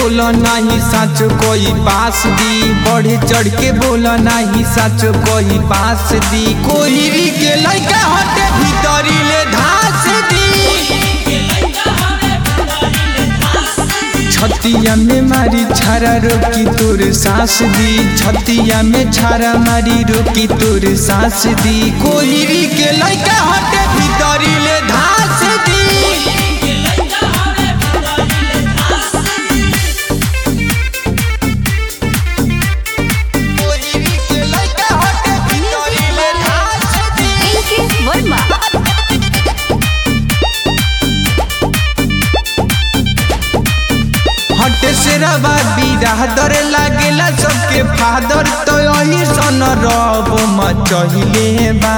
बोला नहीं सच कोई पास दी बढ़े चढ़ के बोला नहीं सच कोई पास दी कोई के लड़का हटे भीतरी ले धास दी छतिया में मारी छारा रोकी तोर सांस दी छतिया में छारा मारी रोकी तोर सांस दी कोई के लड़का हटे भीतरी ले धास दी कोई के लड़का हटे भीतरी ले धास दी इनके वर्मा हटे से रवा बिरादर लागेला सबके फादर तो यही सन रब मचहिले बा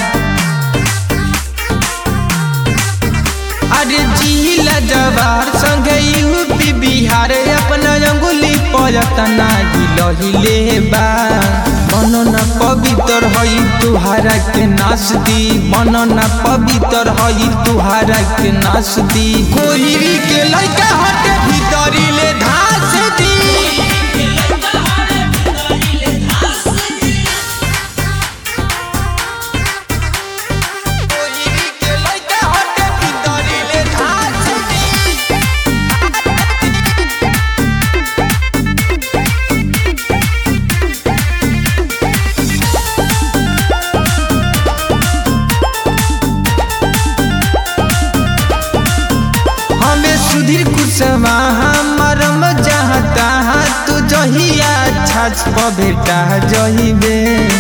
अरे जिला जवार संगे यूपी बिहार अपना अंगुली पयतना हिलहिले बा मन न पवित्र हई तुहारा के नाश दी मन न पवित्र हई तुहारा के नाश दी कोई के लड़का हटे भीतरी ले धास दी कोई के लड़का हटे भीतरी ले धास दी हमें सुधीर कुशवाहा मरम चाहता तू जहिया छाछ प बेटा जहिबे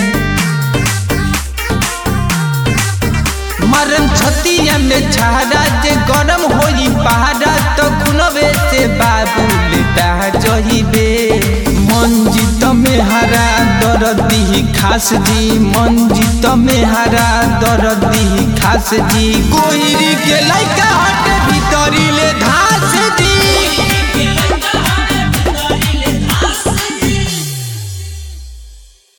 मरम छतिया में छाड़ा जे गरम होई पहाड़ा तो खुनबे से बाबू लेटा जहिबे मंजित में हरा दरदी खास जी मंजित में हरा दरदी खास जी कोई के लड़का हट